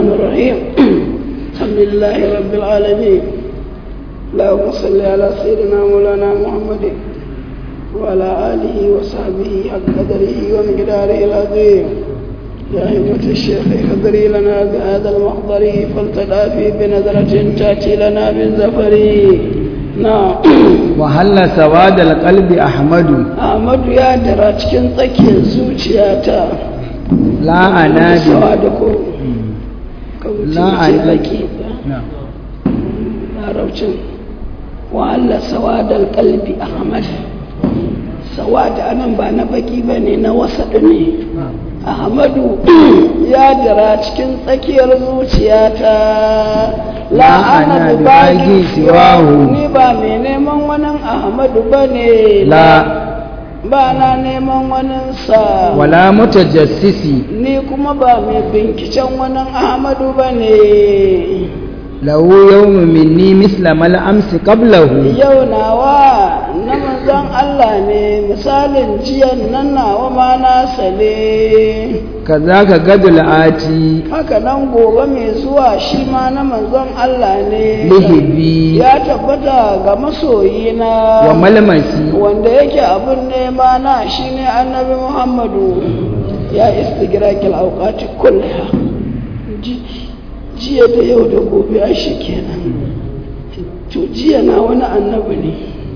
الرحمن الرحيم الحمد لله رب العالمين اللهم صل على سيدنا مولانا محمد وعلى آله وصحبه حق قدره ومقداره العظيم يا همة الشيخ احضري لنا بهذا المحضر فلتدافي بنظرة تأتي لنا بالزفر نعم وهل سواد القلب أحمد أحمد يا درا cikin tsakiyar zuciyata لا أنادي sawa da ko ka wuce لا ce أنادي tsaki نعم larabcin wa'alla sawadar kalbi ahmad sawada anan ba na baki ba ne na wasaɗu ne ahmadu ya dira cikin tsakiyar zuciyata La ana bi bagi siwahu. ni ba mai neman wani ahmadu ba ne لا ba na neman waninsa ولا متجسس ni kuma ba mai binkicen wani ahmadu ba ne له يوم مني مثل ما الأمس قبله yau nawa na manzon Allah ne misalin jiyan nan nawa ma nasa ne كذاك قد الآتي haka nan gobe mai zuwa shi ma na manzon Allah ne لهبي ya tabbata ga masoyina وملمسي wanda yake abin nema na shine annabi Muhammadu ya istigrakil auqati kullaha Ji- jiya da yau da gobe a shi kenan to jiya na wani annabi ne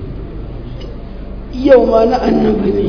yau ma na annabi ne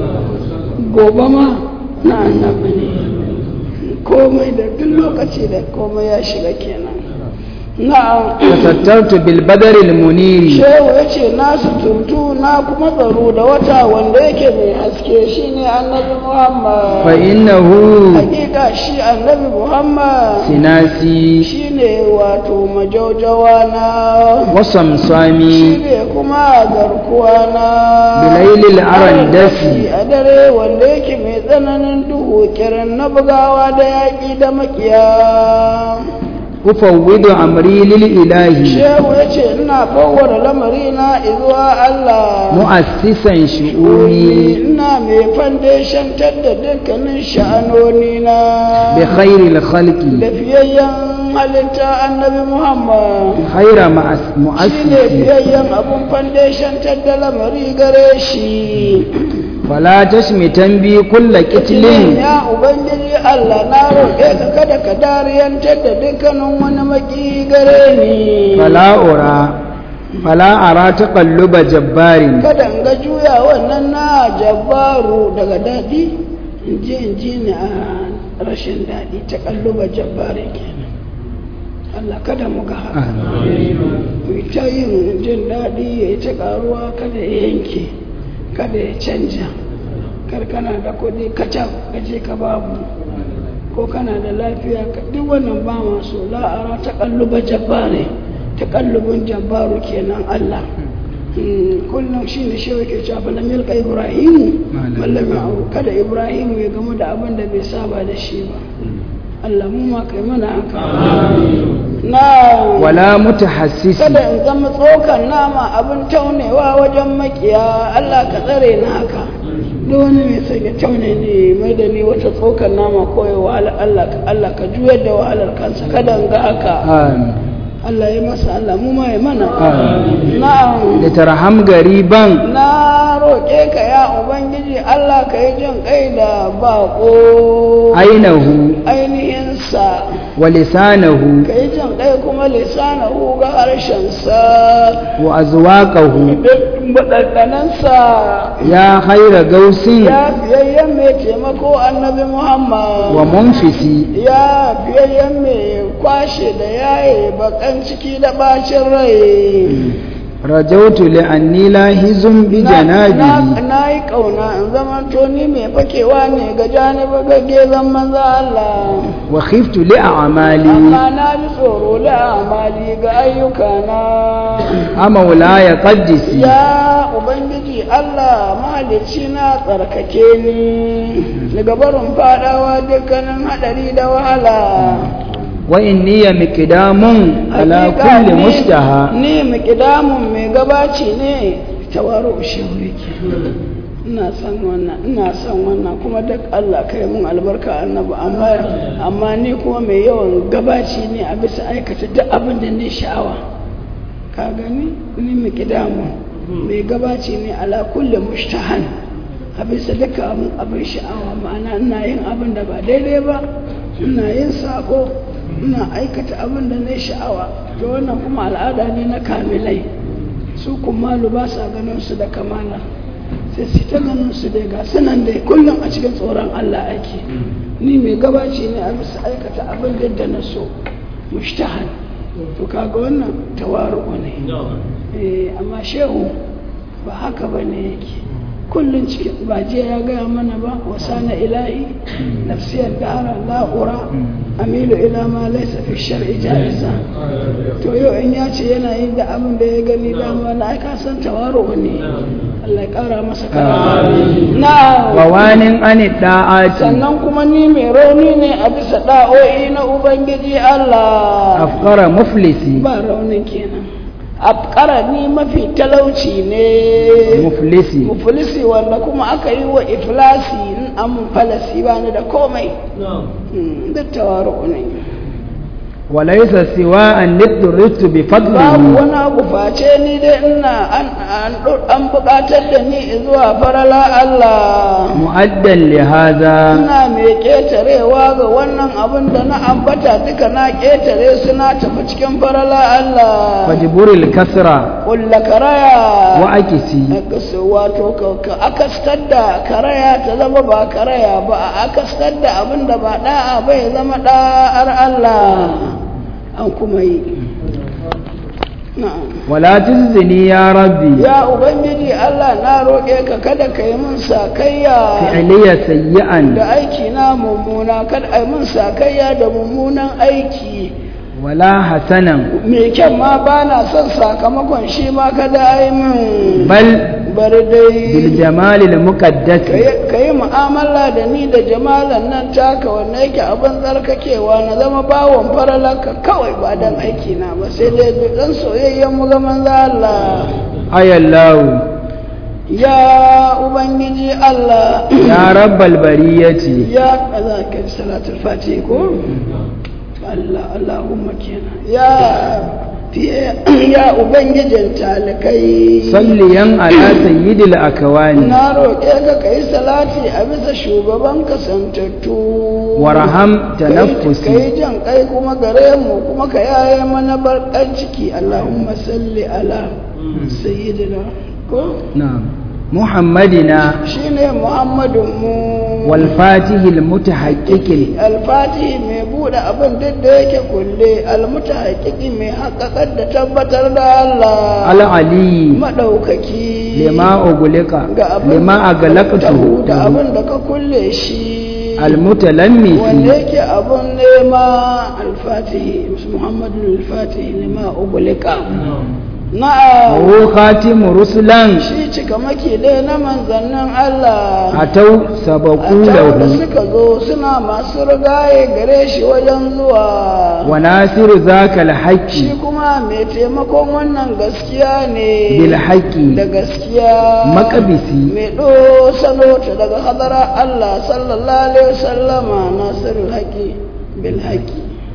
gobe ma na annabi ne komai da duk lokaci da komai ya shiga kenan na'am تسترت بالبدر المنير shehu ya ce na suturtu na kuma tsaro da wata wanda yake mai haske shine annabi muhammad فإنه hakika shi annabi muhammad سناسي shine wato majaujawa na وصمصامي shine kuma garkuwa na بليل الأرندس a dare wanda yake mai tsananin duhu kiran na bugawa da yaƙi da makiya أفوض أمري للإله shehu ya ce ina fawwara lamari na izuwa allah مؤسسا Uri شؤوني ina mai fandeshantar da dukkanin sha'anoni na بخير الخلق da fiyayyen halitta annabi Muhammad خير مؤس- shi ne مؤسس fiyayyen abun fandeshantar da lamari gare shi فلا تشمتا بي كل قتل ya ubangiji Allah na roƙe ka kada ka dariyantar da dukkanin wani maki gare ni فلا أرى فلا أرى تقلب جبار kada in ga juya wannan na jabbaru daga daɗi in ji in ji ni a rashin daɗi ta kalluba jabbari kenan Allah kada mu ga haka mu yi ta yin jin daɗi ya yi ta ƙaruwa kada ya yanke kada ya canja kar kana da kuɗi kacan ka je ka babu ko kana da lafiya ka duk wannan ba masu la'ara ta kalluba jabbari ta kallubin jabbaru kenan Allah Mm, kullum shi ne shi yake cewa falam yalka ibrahimu mallam ya'u kada ibrahimu ya gamu da abin da bai saba da shi ba Allah mu ma kai mana haka na ولا متحسس kada in zama tsokan nama abin taunewa wajen makiya Allah ka tsare ni haka duk wani mai son ya taune ne mai da ni wata tsokan nama koyo wahala Allah Allah ka juyar da wahalar kansa kada in ga haka آمين Allah ya masa Allah mu ma ya mana Amin. na'am لترحم غريبا na roƙe ka ya ubangiji Allah ka yi jin kai da baƙo عينه ainihinsa ولسانه ka yi jin kai kuma lisanahu ga harshensa وأزواقه baɗaɗɗanansa يا خير غوث ya fiyayyen mai taimako annabi Muhammad ومنفس ya fiyayyen mai kwashe da yaye bakan ciki da bacin rai رجوت لأني لاهز بجنابه na yi ƙauna in zama ni mai fakewa ne ga janiba ga gezan maza Allah وخفت لأعمالي amma na ji tsoro da amali ga ayyukana أمولاي قدسي ya ubangiji Allah mahalicci na tsarkake ni daga barin fadawa dukkanin hadari da wahala وإني مقدام على Hakika كل ni- مشتهى ni miƙidamun mai gabaci ne tawaru shehu yake ina son wannan ina son wannan kuma duk Allah kai mun albarka annabi amma amma ni kuma mai yawan gabaci ne a bisa aikata duk abin da ni sha'awa ka gani ni mai kidamu mai gabaci ne ala kulli mushtahan a bisa duka abin abin sha'awa ma'ana ina yin abin da ba daidai ba ina yin sako ina aikata abin da na sha'awa to wannan kuma al'ada ne na kamilai su kuma ba sa ganin su da kamala sai su ta ganin su dai ga sunan dai kullum a cikin tsoron Allah ake ni mai gabaci ne a bisa aikata abin da na so mushtahan to kaga wannan tawaru ne eh amma shehu ba haka bane yake kullum cikin ba jiya ya gaya mana ba wasana ilahi nafsiyar dara la'ura amilu ila ma laisa fi shar'i jaiza to yau in ya ce yana yin da abin da ya gani dama na aika san tawaro ne Allah ya kara masa karama na wawanin ani da'ati sannan kuma ni mai rauni ne a bisa da'o'i na ubangiji Allah afkara muflisi ba raunin kenan afkara ni mafi talauci ne muflisi muflisi wanda kuma aka yi wa iflasi in an falasi ba ni da komai Mm, da tawaru ne walaisa siwa an nidritu bi babu fadlihi wani abu face ni dai ina an an an buƙatar da ni zuwa farala Allah mu'addan li hadha ina mai ƙetarewa ga wannan abin da na ambata duka na ƙetare su na tafi cikin farala Allah fajburil kasra kulla karaya wa akisi Akas- wato ka- ka akastar da karaya ta zama ba karaya ba a akastar da abin da ba da'a ba ya zama da'ar Allah an kuma yi na'am wala tuzini ya rabbi ya ubangiji Allah na roƙe ka kada ka yi min sakayya fi'liya sayyi'an da aiki na mummuna kada a yi min sakayya da mummunan aiki wala hasanan mai kyan ma ba na son sakamakon shi ma kada a yi min bal bari dai bil jamali al muqaddas ka yi mu'amala da ni da jamalan nan taka wanda yake abin tsarkakewa na zama bawon faralaka kawai ba dan aiki na ba sai dai dan soyayyen mu ga manzo Allah ayallahu ya ubangiji Allah ya rabbal bariyati ya kaza ka salatul fatih ko Allah Allahumma kenan ya fiye ya ubangijin talikai salliyan ala sayyidil akwani na roƙe ka ka yi salati a bisa shugaban kasantattu warham ka tanaffusi yi jan kai kuma gare mu kuma ka yaye mana barkan ciki Allahumma salli ala sayyidina ko na'am muhammadina shine Muhammadun mu wal fatihil mutahaqqiqil alfatihi mai buɗe abin duk da yake kulle almutahaqiqi mai haƙaƙar da tabbatar da Allah al ali madaukaki lima ugulika ga abin lima agalaqtu da abin da ka kulle shi al wanda mutalammisi yake abun nema alfatihi muhammadu alfatihi lima ugulika na'am wa khatimu rusulan shi cika maki dai na manzannin Allah atau a sabaku da lahu suka zo suna masu rigaye gare shi wajen zuwa wa nasiru zaka al shi haqqi kuma mai taimakon wannan gaskiya ne bil haqqi da gaskiya Makabisi. mai ɗo salo ta daga hadara Allah sallallahu alaihi wasallama nasirul haƙi bil haƙi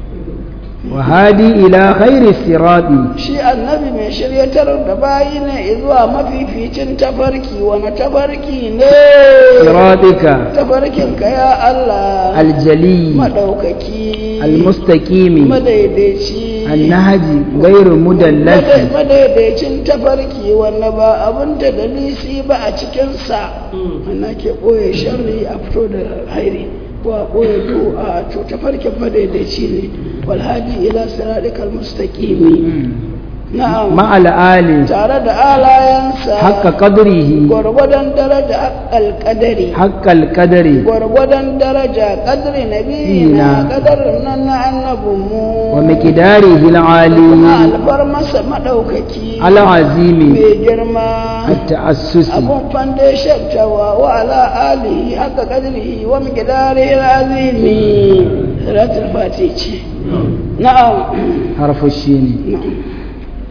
wa hadi ila khairi sirati shi annabi mai shiryatar da bayi ne zuwa mafificin tafarki wani tafarki ne siratika tafarkin ka ya Allah al jali madaukaki al mustaqimi madaidaici النهج غير مدلس Madai- madaidaicin tafarki wanda ba abin da dalisi ba a cikinsa ana ke ɓoye sharri a fito da hairi ko a ɓoye to a to tafarkin madaidaici ne walhadi ila siratikal mustaqimi na'am مع الآل tare da alayansa حق قدره gwargwadon daraja haƙƙal ƙadari حق القدر gwargwadon daraja ƙadari nabiyina Ina. ƙadarin nan na annabinmu ومقداره kuma العالي albar masa maɗaukaki العظيم mai girma التأسس abun foundation tawa wa ala alihi haka kadrihi wa miqdarihi alazimi salatul fatiha ce na'am حرف الشين na'am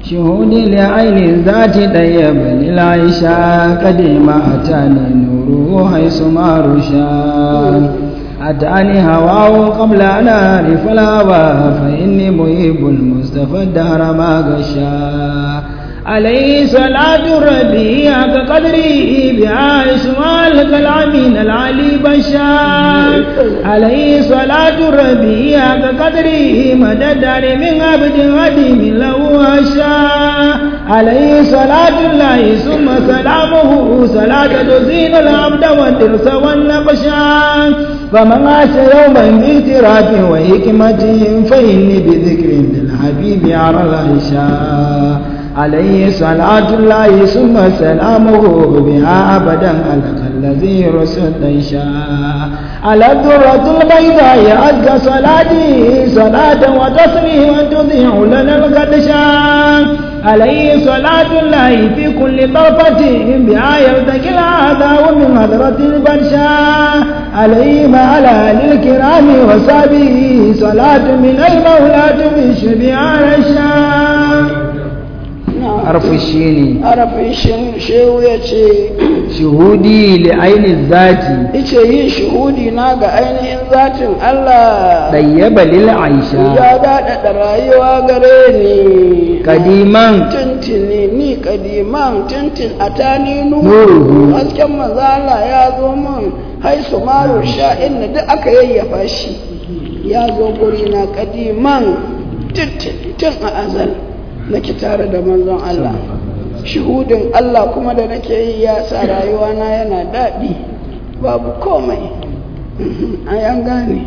شهودي لعين ذات طيب للعيشة قديم أتاني نوره حيث ما رشا أتاني هواه قبل أن أعرف الهوى فإني مهيب المصطفى الدهر ما غشا عليه صلاة ربي كقدره بها إسماء الكلامين العلي بشار عليه صلاة ربي كقدره مدد من عبد قديم له أشاء عليه صلاة الله ثم سلامه صلاة تزين العبد والدرس والنقشان فمن عاش يوما باعتراف وحكمة فإني بذكر للحبيب على العشاء عليه صلاة الله ثم سلامه بها أبدا على الذي رسل شاء على الدرة البيضاء أزكى صلاتي صلاة وتسليما تضيع لنا القدشان عليه صلاة الله في كل طرفة بها يرتقي العذا ومن حضرة البرشا عليه مع الكرام وصحبه صلاة من المولى تمشي بها رشا harfi shi ne harafin shehu ya ce shuhudi li ainihin zati ice yin shuhudi na ga ainihin zatin Allah ɗayyaba lil aisha ya daɗaɗa rayuwa gare ni kadiman tuntuni ni kadiman tuntun a tani Nuruhu. nuru hasken mazala ya zo min haisu maru sha'in da duk aka yayyafa shi ya zo guri na kadiman tuntuni tun a azal nake tare da manzon Allah shuhudin Allah kuma da nake yi ya sa rayuwa na yana daɗi babu komai a yan gane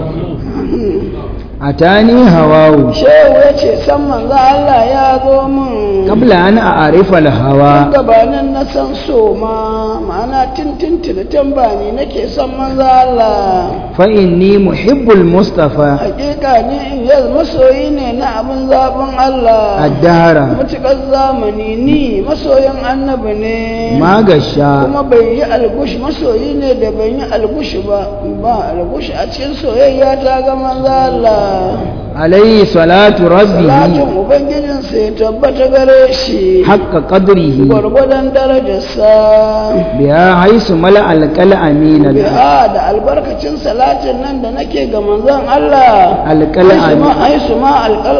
a tani hawawu shehu ya ce san manzo Allah ya zo min kabla an a arifa hawa gabanin na san so ma ma'ana tintintin tambani nake son manzo Allah fa inni muhibbul mustafa hakika ni in yaz masoyi ne na abin zaɓin Allah addahara mutukar zamani ni masoyin annabi ne magasha kuma bai yi algush masoyi ne da ban yi algush ba ba algush a cikin soyayya ta ga manzo Allah alayhi salatu rabbihi salatin ubangijinsa ya tabbata gare shi haqqa qadrihi gwargwadon darajarsa biya haisu mala alqal amina biha da albarkacin salatin nan da nake ga manzon Allah alqal Aisu ma amina aisu ma alƙal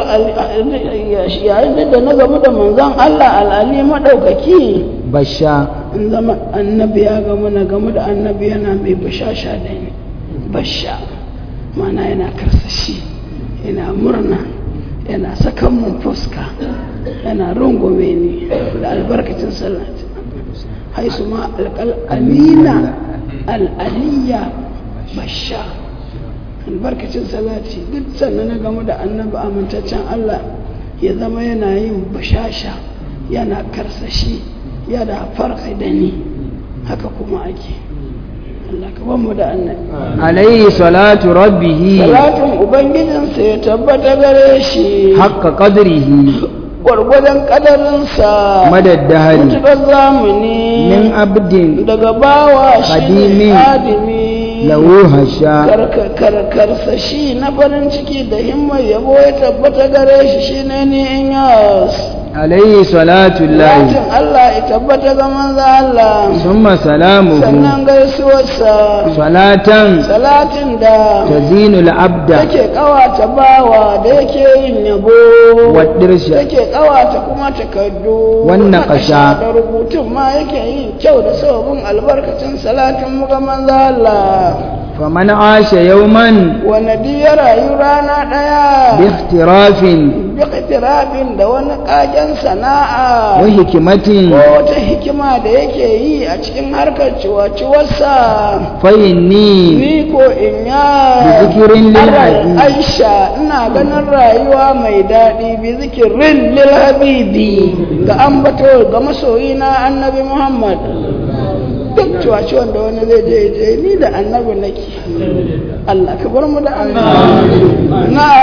yayin da na gamu da manzon Allah al'ali madaukaki basha in zama annabi ya gamu na gamu da annabi yana mai bashasha da ni basha mana yana karsashi yana murna yana sakan mun fuska yana rungume ni da albarkacin salati haisu ma alƙal amina al'aliya basha albarkacin salati duk sannan na gamu da annabi amintaccen Allah ya zama yana yin bashasha yana karsashi yana farka da ni haka kuma ake Allah ka mu da annabi alayhi salatu rabbihi salatin ubangijinsa ya tabbata gare shi haqqa qadrihi gwargwadon kadarinsa madaddahari mutukar zamani min abdin daga bawa shi Kadimi. ne adimi lahu hasha karkarsa shi na farin ciki da himmar yabo ya tabbata gare shi shi ne ni in yas alayhi salatu llahi Latin Allah ya tabbata ga manzo Allah summa salamuhu sannan gaisuwarsa salatan salatin da tazinu al-abda take kawata bawa da yake yin yabo wadirsha take kawata kuma takardu Wannan na ƙasha. da rubutun ma yake yin kyau da sababin albarkacin salatin mu ga manzo Allah faman asha yawman wani duk ya rayu rana ɗaya bi ikhtirafin duk itirafin da wani ƙagen sana'a wa hikmatin ko wata hikima da yake yi a cikin harkar ciwaciwarsa fa inni ni ko in ya Bi zikirin lil Aral habibi. aisha ina ganin rayuwa mai daɗi bi zikirin lil habibi ga ambato ga masoyina annabi muhammad duk ciwaciwar da wani zai je je ni da annabi nake Allah ka bar mu da annabi na'am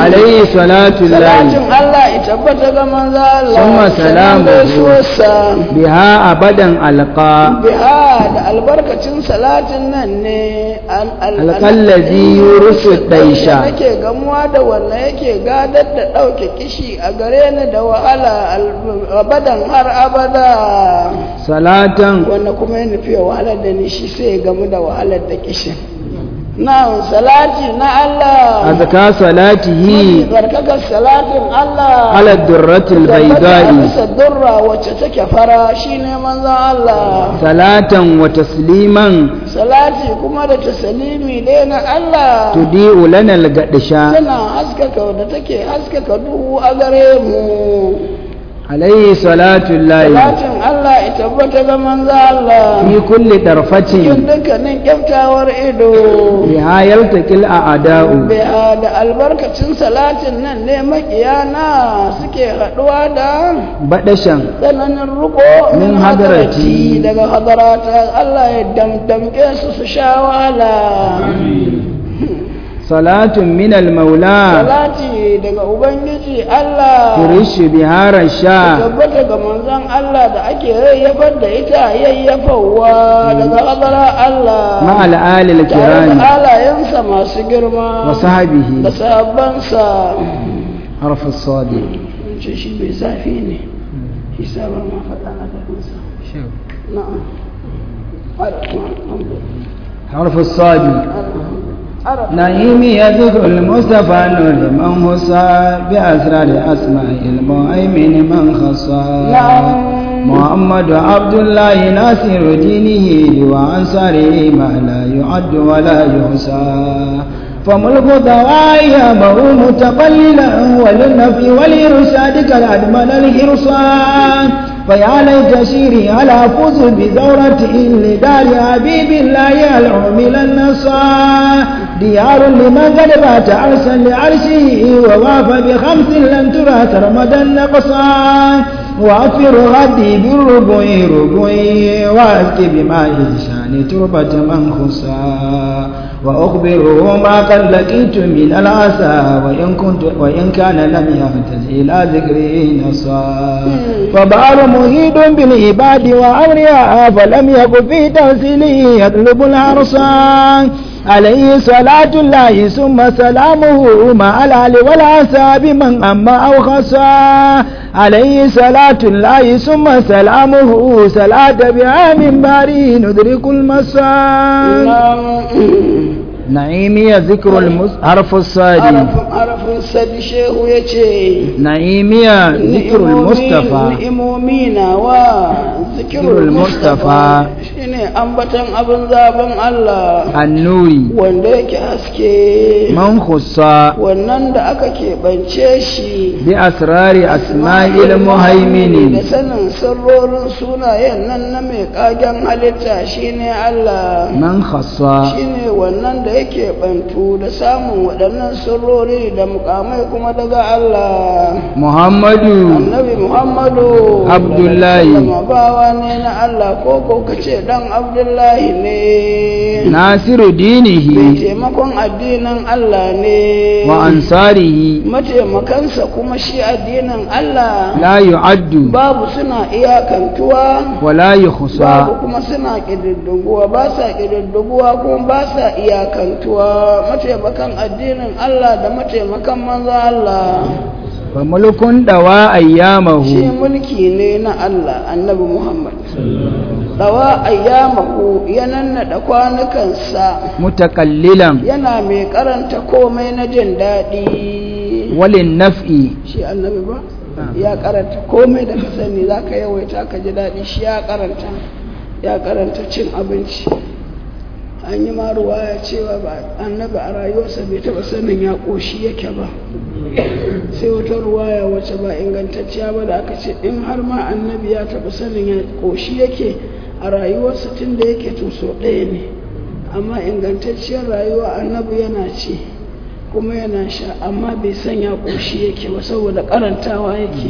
عليه صلاة الله salatin Allah ya tabbata ga manzo Allah Summa salamuhu. gaisuwarsa بها أبدا ألقى biha da albarkacin salatin nan ne an Alƙallazi yurusu daisha. nake gamuwa da wannan yake gadar da ɗauke kishi a gare ni da wahala al- abadan har abada صلاة wanda kuma ya nufi ya wahalar da ni shi sai ya gamu da wahalar da kishin na salati na Allah أذكى صلاته barkakar salatin Allah على الدرة tabbata a البيضاء bisa durra wacce take fara shine manzon Allah صلاة وتسليما salati kuma da tasalimi dai na Allah تضيء لنا القدشة tana haskaka da take haskaka duhu a gare mu عليه صلاة الله salatin Allah ya tabbata ga manzo Allah في كل cikin طرفة dukkanin kyaftawar ido بها يلتقي الأعداء Biya da albarkacin salatin nan ne makiyana suke haɗuwa da بدشا tsananin riko Min hadarati. daga hadarata Allah ya damdamke su su sha wahala صلاة من المولى salati daga ubangiji Allah ترش بها رشا tabbata ga manzon Allah da ake yayyafar da ita yayyafawa daga hadara Allah مع الآل tare da الكرام halayensa masu girma da وصحبه sahabbansa حرف الصاد ce shi mai zafi ne isa ba ma faɗa a gabansa na'am حرف الصاد arab نعيم يذكر المصطفى نور من خصى بأسرار أسماء المؤمن من خصى نعم محمد عبد الله ناصر دينه وأنصاره ما لا يعد ولا يحصى فملك ضوايبه متقللا وللنفي ولإرشاد كالأدمن الحرصان فيا ليت شيري على فوز بزورة لدار حبيب الله العمل النصار ديار لمن قد بات عرسا لعرشه وواف بخمس لن ترى سرمدا نقصا وأفر غدي بالربع ربع وأسقي بماء الشان تربة من خصا وأخبره ما قد لقيت من العسى وإن كنت وإن كان لم يهتز إلى ذكري نصا فبار مهيد بالعباد وأمرها فلم يكن في تمثيله يطلب العرصان عليه صلاة الله ثم سلامه مع الآل والعسى بمن أما أو خصا عليه صلاة الله ثم سلامه صلاة بها من باري ندرك المساء نعيمي ذكر المس... حرف الصاد arafin sadi shehu ya ce نعيمي ذكر المصطفى ni'imomi nawa zikirul mustafa shine ambatan abin zaben Allah النوري wanda yake haske من خص wannan da aka keɓance shi بأسرار أسماء da المهيمن sanin sirrorin sunayen nan na mai kagen halitta shine Allah من خص shine wannan da yake bantu da samun waɗannan sirrori da mukamai kuma daga Allah محمد annabi Muhammadu Abdullahi. sallama bawa ne na Allah ko ko kace dan Abdullahi ne ناصر mai دينه taimakon addinin Allah ne وأنصاره mataimakansa kuma shi addinin Allah لا يعد babu suna iyakantuwa ولا يخصى babu kuma suna ƙididdigowa ba sa ƙididdigowa kuma ba sa iyakantuwa mataimakan addinin Allah da mataimakan manzo Allah فملك دواء shi أيامه mulki ne na Allah annabi Muhammad dawa ayyamahu ya nannaɗa kwanukansa متقللا yana mai karanta komai na jin daɗi وللنفع shi annabi ba ya karanta komai da ka sani za ka yawaita ka ji daɗi shi ya karanta ya karanta cin abinci an yi ma ruwaya cewa ba annabi a rayuwarsa bai taɓa sanin ya ƙoshi yake ba sai wata ruwaya wacce ba ingantacciya ba da aka ce in har ma annabi ya taɓa sanin ya ƙoshi yake a rayuwarsa tun da yake to so ɗaya ne amma ingantacciyar rayuwa annabi yana ci kuma yana sha amma bai san ya ƙoshi yake ba saboda karantawa yake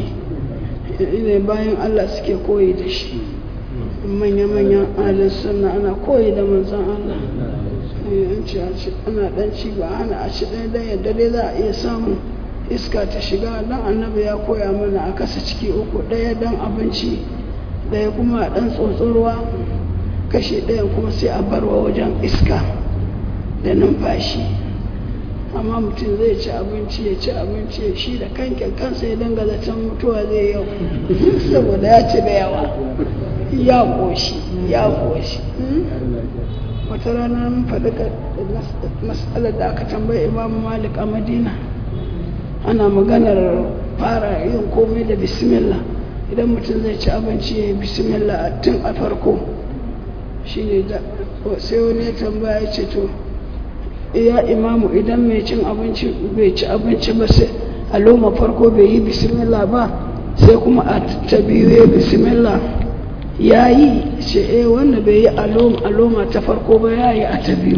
ne bayan Allah suke koyi da shi manya-manyan alin sunna ana koyi da manzan Allah an ci a ci ana dan ci ba ana a ci ɗaya dan yadda dai za a iya samu iska ta shiga dan annabi ya koya mana a kasa ciki uku ɗaya dan abinci ɗaya kuma a ɗan tsotsorwa kashe ɗayan kuma sai a barwa wajen iska da numfashi amma mutum zai ci abinci ya ci abinci ya shi da kankin kansa ya danga zaton mutuwa zai yau saboda ya ci da yawa ya ƙoshi ya ƙoshi wata rana mun faɗi matsalar da aka tambayi imamu malik a madina ana maganar fara yin komai da bismillah idan mutum zai ci abinci ya yi bismillah tun a farko shi ne sai wani ya tambaya ya ce to ya imamu idan mai cin abinci bai ci abinci ba sai a loma farko bai yi bismillah ba sai kuma a ta biyu ya bismillah ya yi ce eh wanda bai yi a loma ta farko ba ya yi a ta biyu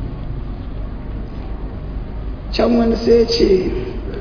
can wani sai ce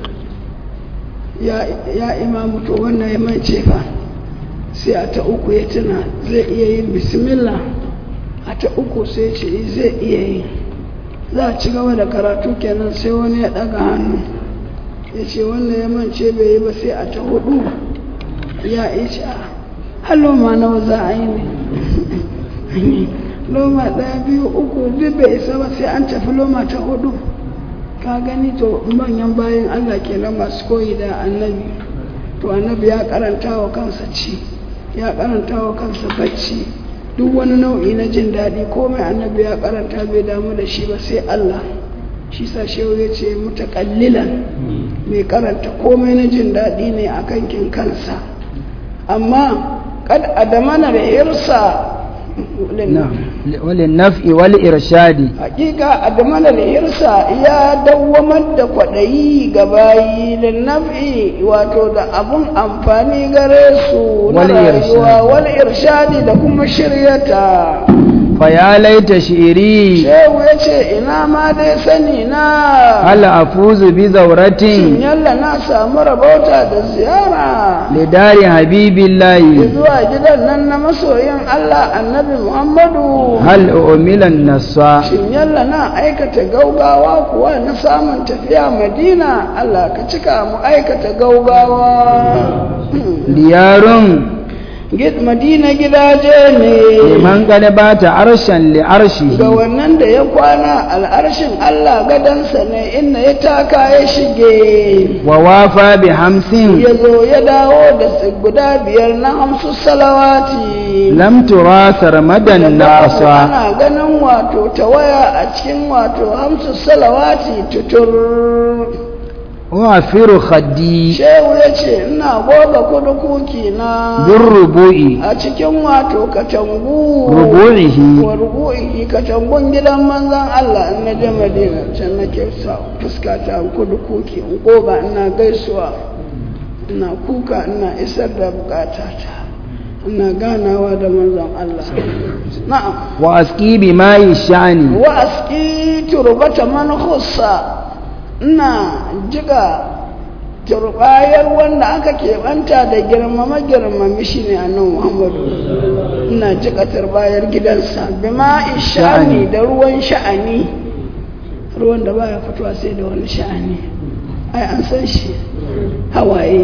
ya imamu to wannan ya mance fa sai a ta uku ya tuna zai iya yin bismillah a ta uku sai ce zai iya yi za a ci gaba da karatu kenan sai wani ya daga hannu ya ce wannan ya mance bai yi ba sai a ta hudu ya ice a loma nawa za a yi ne loma ɗaya biyu uku duk bai isa ba sai an tafi loma ta hudu ka gani to manyan bayan Allah kenan masu koyi da annabi to annabi ya karanta wa kansa ci ya karanta wa kansa bacci duk wani nau'i na jin daɗi komai annabi ya karanta bai damu da shi ba sai Allah shi sa shehu ya ce mutakallilan mai karanta komai na jin daɗi ne a kankin kansa amma kad adamana da irsa وللنفع والإرشاد hakika adamana da irsa ya dawwamar da kwaɗayi ga bayi da naf'i wato da abun amfani gare su na Wal rayuwa irshad. wal irshadi da kuma shiryata فيا ليت شعري shehu ya ce ina ma dai sani na هل أفوز بزورة shin yalla na samu rabauta da ziyara لدار حبيب الله zuwa gidan nan na masoyin Allah annabi Muhammadu هل أؤمل النصا shin yalla na aikata gaugawa kuwa na samun tafiya madina Allah ka cika mu aikata gaugawa ديار Gid- madina gidaje ne لمن قد بات عرشا ga لعرشه wannan da ya kwana al'arshin Allah gadansa ne inda ya taka ya shige ووافى بحمس ya zo ya dawo da su guda biyar na hamsu salawati لم ترى سرمدا da babu نقصا ana ganin wato tawaya a cikin wato hamsu salawati tutur وافر خدي shehu ya ce ina goga kudukuki na بالربوع a cikin wato katangu ربوعه wa rubu'i katangun gidan manzan Allah in na je Madina can nake sa fuskata in kudukuki in goga ina gaisuwa ina kuka ina isar da bukatata ina ganawa da manzan Allah na'am وأسقي بماء الشأن wa aski turbata man khussa ina jiga turbayar wanda aka keɓanta da girmama girmami shi ne annan muhammadu ina jiga turbayar gidansa bima sha'ani da ruwan sha'ani ruwan da baya fitowa sai da wani sha'ani ai an san shi hawaye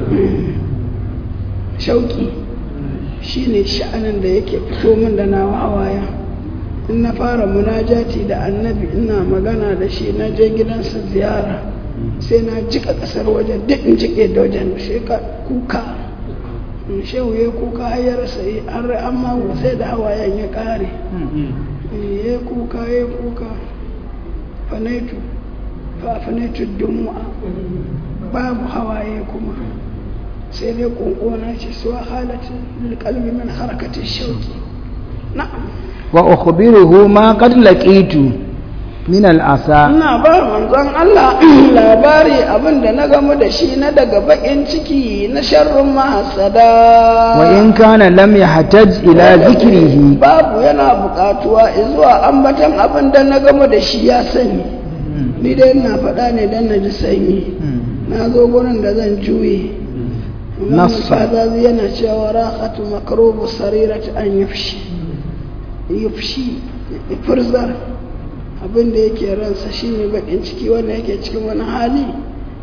shauki shi ne sha'anin da yake fito min da nawa hawaya in na fara munajati da annabi ina magana da shi na je gidansa ziyara sai na jika kasar wajen duk in jike da wajen sai ka kuka in shehu ya kuka har ya rasa yi an rai amma sai da hawayen ya kare ya kuka ya kuka fanaitu fa fanaitu dumu'a babu hawaye kuma sai dai kunkuna ce suwa halatin lilkalbi min harakatin shauki na'am وأخبره ما قد لقيت من العصا ina ba manzon Allah labari abin da na gamu da shi na daga bakin ciki na sharrin mahasada وإن كان لم يحتج إلى ذكره babu yana buƙatuwa zuwa ambatan abin da na gamu da shi ya sani ni dai ina faɗa ne dan na ji sanyi na zo gurin da zan juye Nassa. Fazazi yana cewa rahatu makrubu sarirati an yafshi yafshi furzar abin da yake ransa shine bakin ciki wanda yake cikin wani hali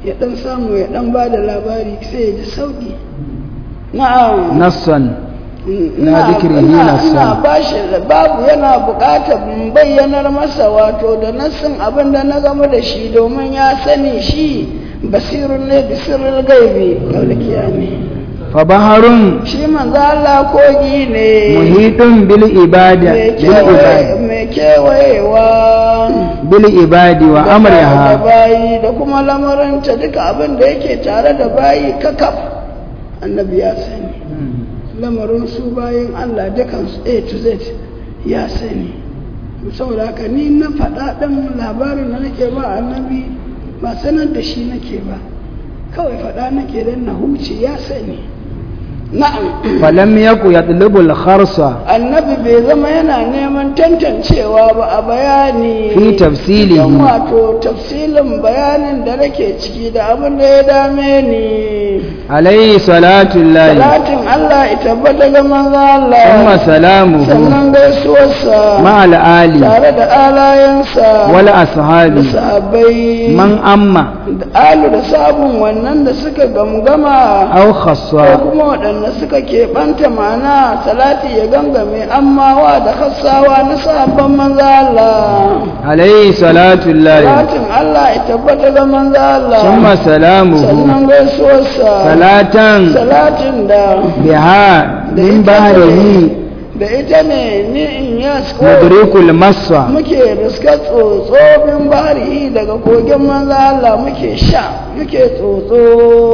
ya dan samu ya dan ba da labari sai ya ji sauki na'am nassan ina zikrihi ina- nassan. ina bashi babu yana buƙatar in bayyanar masa wato da nassin abin da na gama da shi domin ya sani shi basirun ne bisirin gaibi gaulkiya ne fa baharun shi manzo Allah kogi ne muhitun bil ibada mai bil ibadi kewaye- mai kewayewa bil ibadi wa da amriha bayi da kuma lamarinta duka abin da yake tare da bayi kakaf annabi ya sani lamarin su bayin Allah dukansu A to Z ya sani saboda haka ni na faɗa ɗan labarin da nake ba annabi ba sanar da shi nake ba kawai faɗa nake don na huce ya sani na'am falam yaku yatlubul kharsa annabi bai zama yana neman tantancewa ba a bayani fi tafsilihi don wato tafsilin bayanin da nake ciki da abin da ya dame ni alayhi salatu llahi salatin Allah ya tabbata ga manzo Allah thumma salamuhu sannan gaisuwarsa ma al ali tare da alayensa wal da ashabi sahabbai man amma da alu da sabon wannan da suka gamgama aw ko khassa kuma waɗanda suka keɓanta ma'ana salati ya gangame ammawa da khassawa na sahabban manzo Allah alayhi salatu llahi salatin Allah ya tabbata ga manzo Allah thumma salamuhu sannan gaisuwarsa salatan salatin da biha da min ita bahrihi ne- da ita ne ni in yasko mudrikul massa muke riska tsotsofin bari daga kogin manzo Allah muke sha muke tsotso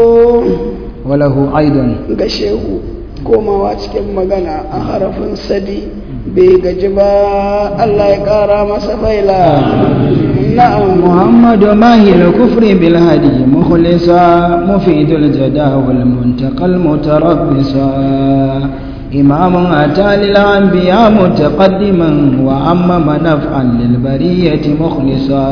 walahu aidan ga shehu komawa cikin magana a harafin sadi bai gaji ba Allah ya kara masa faila na'am محمد ماهي الكفر بالهدي مخلصا مفيد الجدى والمنتقى المتربصا إمام أتى للأنبياء متقدما وعمم نفعا للبرية مخلصا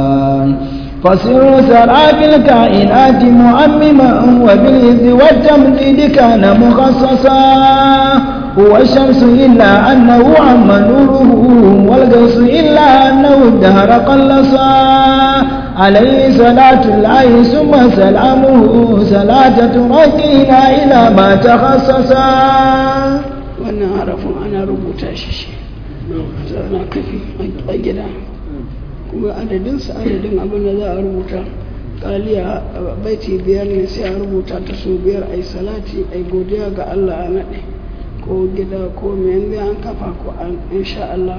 فسر سرى في الكائنات مؤمما وبالإذ والتمديد كان مخصصا هو الشمس إلا أنه عم نوره والقوس إلا أنه الدهر قلصا عليه صلاة الله ثم سلامه صلاة تركينا إلى ما تخصصا wannan harafin ana rubuta shi shi na kafi a gida kuma adadinsa adadin abin da za a rubuta kaliya baiti biyar ne sai a rubuta ta so biyar a yi salati a yi godiya ga Allah a naɗe ko gida ko mai yanzu an kafa ko an insha Allah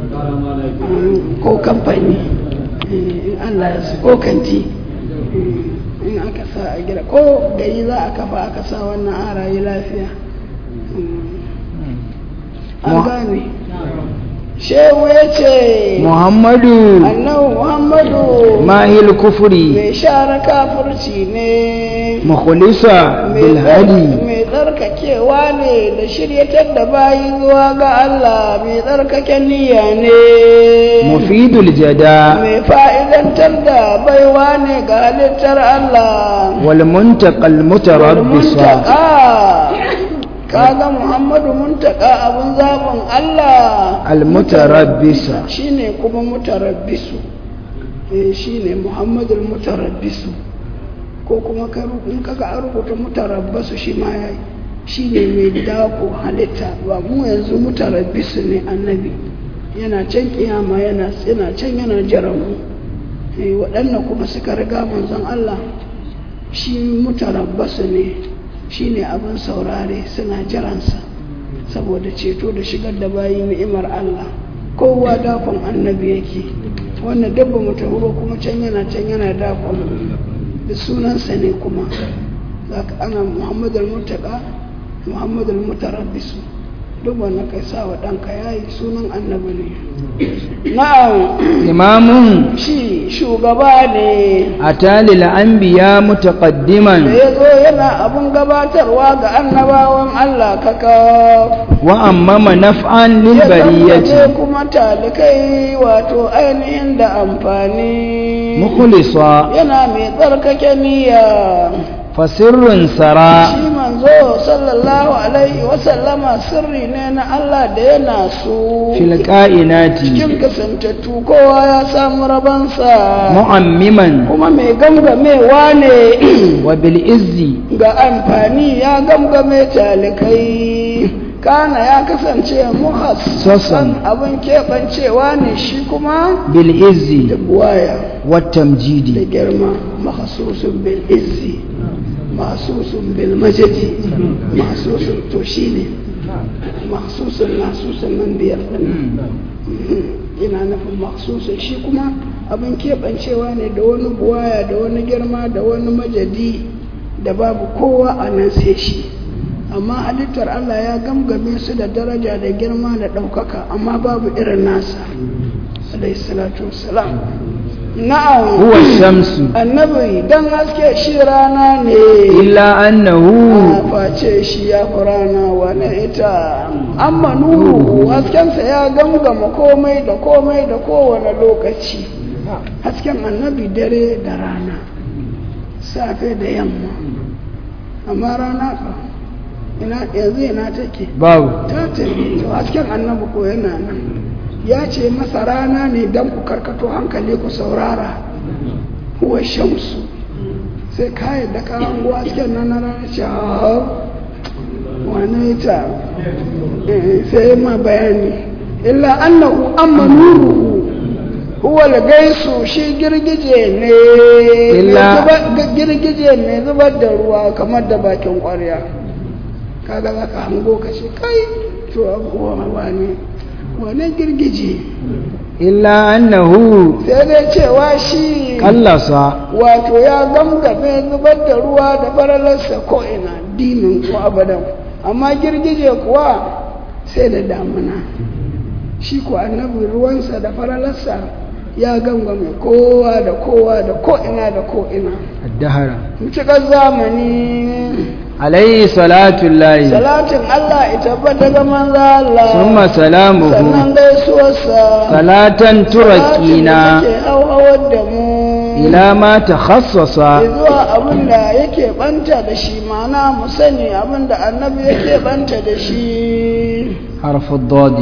ko kamfani in Allah ya su ko kanti in aka sa a gida ko gari za a kafa aka sa wannan arayi lafiya an gane shehu ya ce محمد annabi muhammadu ماهي الكفر mai share kafirci ne مخلصا mai بالهدي tsar- mai tsarkakewa ne da shiryatar da bayi zuwa ga Allah mai tsarkake niyya ne مفيد الجدى mai fa'idantar da baiwa ne ga halittar Allah والمنتقى المتربص muntaka kaga Muhammadu muntaka abun zaɓin Allah المتربص shine kuma mutarabbisu eh shine Muhammadul mutarabbisu ko kuma ka ru- in kaga an rubuta mutarabbasu shi ma yayi shine mai dako halitta ba mu yanzu mutarabbisu ne annabi yana can kiyama yana yana can yana jiran mu eh waɗannan kuma suka riga manzon Allah shi mutarabbasu ne shine abin saurare suna jiransa saboda ceto da shigar da bayi ni'imar Allah kowa dakon annabi yake wannan dabba mu tafi ba kuma can yana can yana dakon da sunansa ne kuma zaka ana muhammadul mutaka muhammadul mutarabbisu duk wannan kai sa wa ɗanka yayi sunan annabi ne na'am إمام shi shugaba ne أتى للأنبياء da متقدما ya zo yana abun gabatarwa ga annabawan Allah kaka وأمم نفعا ya للبرية zambace kuma talikai wato ainihin da amfani مخلصا yana mai tsarkake niyya فسر سرى shi manzo manzo sallallahu alaihi wasallama sirri ne na Allah da yana su fil ka'inati cikin kasantattu kowa ya samu rabansa mu'ammiman kuma mai gamgamewa ne wa bil izzi ga amfani ya gamgame talikai kana ya kasance muhassan abin keɓancewa ne shi kuma bil izzi da buwaya wat da tamjidi girma mahasusun bil izzi mahasusun bil majadi mahasusun to shi ne mahasusun nasusun nan biyar ɗin ina nufin mahasusun shi kuma abin keɓancewa ne da wani buwaya da wani girma da wani majadi da babu kowa a nan sai shi amma halittar Allah ya gamgame su da daraja da girma da ɗaukaka amma babu irin nasa alayhi salatu wassalam na'am huwa shamsu annabi dan haske shi rana ne illa annahu a face shi ya fi rana wane ita amma nuru haskensa ya gamgama komai da komai da kowane lokaci hasken annabi dare da rana safe da yamma amma rana fa ina yanzu ina take babu ta tafi to hasken annabi ko yana nan ya ce masa rana ne don ku karkato hankali ku saurara huwa shamsu sai ka yadda ka hango hasken nan na rana ce "Ah, wane ta Eh, sai ma bayani illa annahu amma nuruhu huwa gaisu shi girgije ne Illa- zubar- girgije ne zubar da ruwa kamar da bakin kwarya kaga za ka hango ka ce kai to abuwa wane wane girgije illa annahu sai dai cewa shi kallasa wato ya gamgame zubar da ruwa da faralarsa ko'ina dinin ko abadan amma girgije kuwa sai da damuna shi ko annabi ruwansa da faralarsa ya gangame kowa da kowa da ko'ina da ko'ina addahara mutukar zamani alayhi salatu llahi salatin Allah ita tabbata ga manzo Allah summa salamuhu sannan gaisuwarsa salatan turakina ke hauhawar da mu ila ma takhassasa zuwa abin da yake banta da shi mana mu sani abin da annabi yake banta da shi حرف الضاد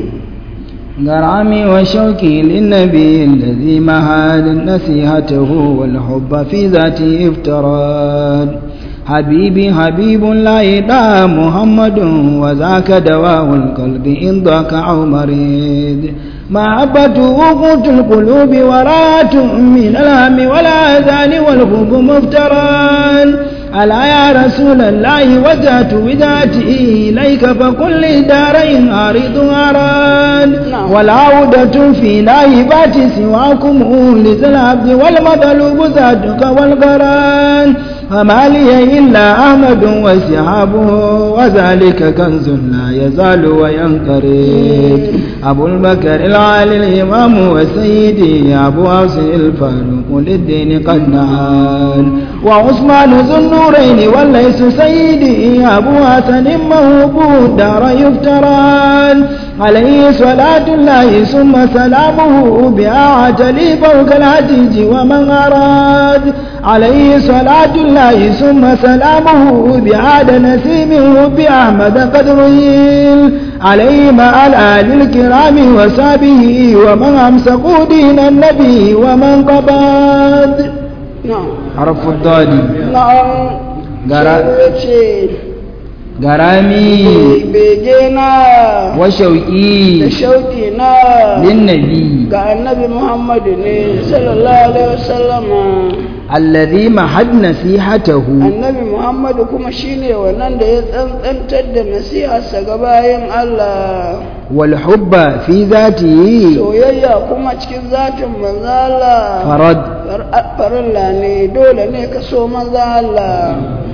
غرامي وشوقي للنبي الذي مهاد نصيحته والحب في ذاته افتراد حبيبي حبيب لا يدعى محمد وذاك دواء القلب إن ضاك أو مريض محبته قوت القلوب وراءة من الهم والآذان والحب مفتران ألا يا رسول الله وجهت وذاتي إليك فقل لي دارين أريد أراد نعم. والعودة في نائبات سواكم لذي العبد والمطلوب ذاتك والقران فما لي إلا أحمد وسحابه وذلك كنز لا يزال وينقرض أبو البكر العالي الإمام وسيدي أبو عاصم الفاروق للدين قد نعال وعثمان ذو النورين وليس سيدي أبو حسن موهوب دار يفتران عليه صلاة الله ثم سلامه بأعجلي فوق الهديج ومن أراد عليه صلاة الله ثم سلامه بعاد نسيمه بأحمد قد ريل عليه مع الآل الكرام وصحبه ومن أمسكوا دين النبي ومن قبض na'am حرف الضاد na'am Gara- sai ya ce غرامي bege na da وشوقي shauki na للنبي ga annabi muhammadu ne sallallahu alaihi wasallama الذي محد نصيحته annabi muhammadu kuma shine wannan da ya tsantsantar da nasiharsa ga bayan allah والحب في ذاته soyayya kuma cikin zatin manzo Allah فرد Far- farilla ne dole ne ka so manzo Allah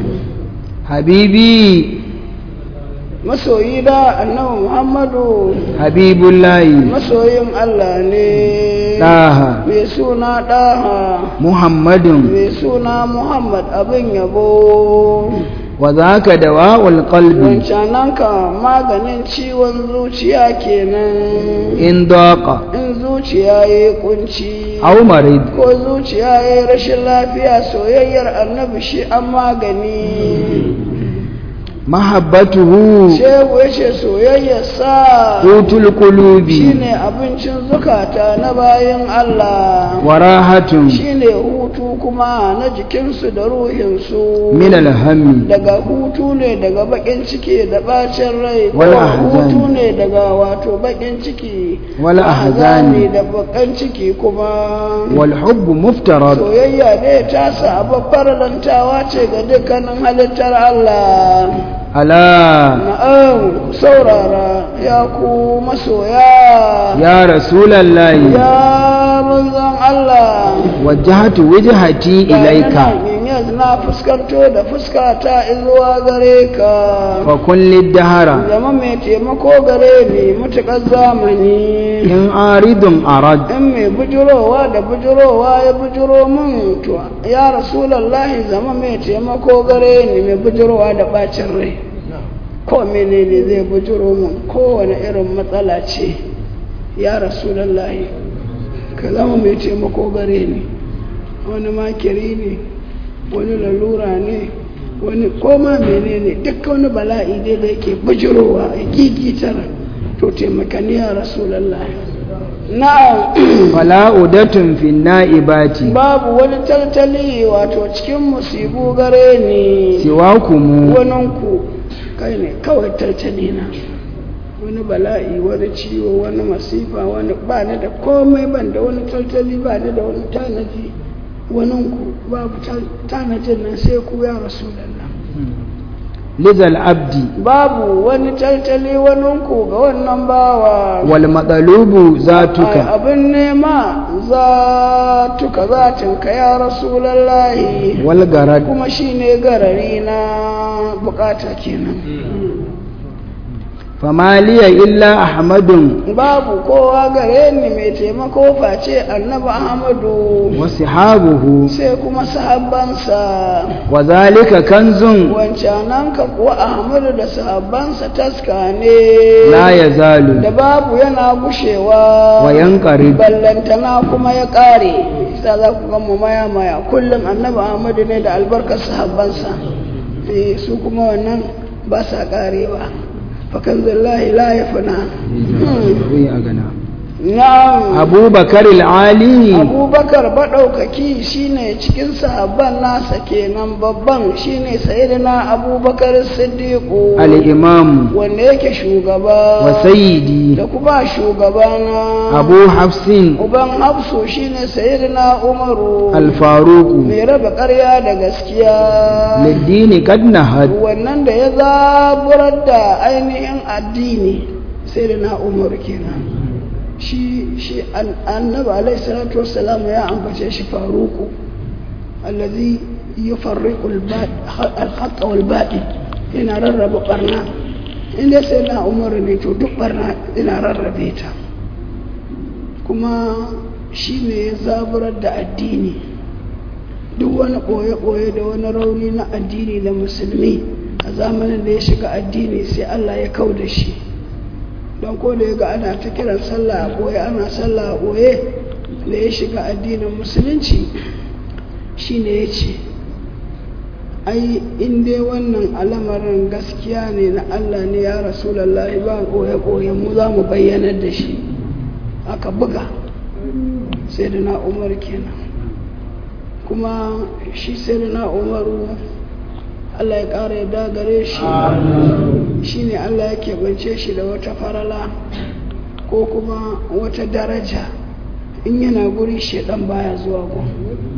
حبيبي masoyi da annabi muhammadu حبيب الله masoyin Allah ne طه mai suna ɗaha محمد mai suna muhammad abin yabo وذاك دواء القلب wancananka maganin ciwon zuciya kenan إن ضاق in zuciya ya yi kunci أو مريض ko zuciya ya yi rashin lafiya soyayyar annabi shi an magani mahabbatuhu shehu ya ce soyayyarsa qutul qulubi shine abincin zukata na bayan Allah wa rahatun shine hutu kuma na jikinsu da ruhinsu min alhammi daga hutu ne daga bakin ciki da bacin rai ko Wala ahzani. hutu ne daga wato bakin ciki Wala ko ahzani. da bakan ciki kuma wal hubbu muftarad soyayya ne ta sa babbar lantawa ce ga dukkanin halittar Allah ala na'am saurara ya ku masoya ya rasulallahi ya manzon Allah wajjahtu wajhati ilaika yanzu na fuskanto da fuskata zuwa gare ka fa kulli dahara zama mai taimako gare ni mutuƙar zamani in aridun arad in mai bujurowa da bujurowa ya bujuro min to ya rasulallahi zama mai taimako gare ni mai bujurowa da bacin rai ko menene zai bujuro min kowane irin matsala ce ya rasulallahi ka zama mai taimako gare ni wani makiri ne wani lalura ne wani koma menene duk wani bala'i dai da yake bujurowa ya gigitar to taimakani ya rasulallahi na'am fala udatun fi naibati babu wani taltali wato cikin musibu gare ni siwakumu waninku kai ne kawai taltali na wani bala'i wani ciwo wani masifa wani ba ni da komai ban da wani taltali ba ni da wani tanadi waninku babu tal- tanadin nan sai ku ya rasulallah lizal abdi babu wani taltali waninku ga wannan bawa wal madalubu Ai, zatuka abin nema za tuka zatinka ya rasulallahi wal garad kuma shine garari na bukata kenan fama liya illa ahmadun babu kowa gare ni mai taimako face annabi ahmadu wa sihabuhu sai kuma sahabbansa wa zalika kanzun wancanan ka kuwa ahmadu da sahabbansa taska ne la yazalu da babu yana gushewa wa yanqarib ballantana kuma ya ƙare sa za ku gama maya maya kullum annabi ahmadu ne da albarkar sahabbansa eh su kuma wannan ba sa ƙarewa fakan zallahi la ya fana Wi a gana na'am abubakar al-ali abubakar baɗaukaki shine cikin sahabban nasa kenan babban shine sayyidina abubakar siddiqu al-imam wanda yake shugaba wa sayyidi da kuma shugabana abu hafsin uban hafsu shine sayyidina umaru al-faruq mai raba ƙarya da gaskiya lid-dini qad nahad wannan da ya zaburar da ainihin addini sayyidina umaru kenan shi shi an- annabi alaihi salatu wassalam ya ambace shi faruku allazi yufarriqu al-haqq wal batil yana rarraba barna inda sai na umaru ne to duk barna ina rarrabe ta kuma shi ne ya zaburar da addini duk wani ɓoye-ɓoye da wani rauni na addini da musulmi a zamanin da ya shiga addini sai Allah ya kau da shi don ko da ya ga ana ta kiran sallah a ɓoye ana sallah a ɓoye da ya shiga addinin musulunci shi ne ya ce ai in dai wannan alamarin gaskiya ne na Allah ne ya rasulallah ba ɓoye-ɓoye mu za mu bayyanar da shi aka buga sai da na umar kenan kuma shi sai da na umaru Allah ya ƙara yadda gare shi shi ne Allah ya keɓance shi da wata farala ko kuma wata daraja in yana guri shaɗan baya zuwa gun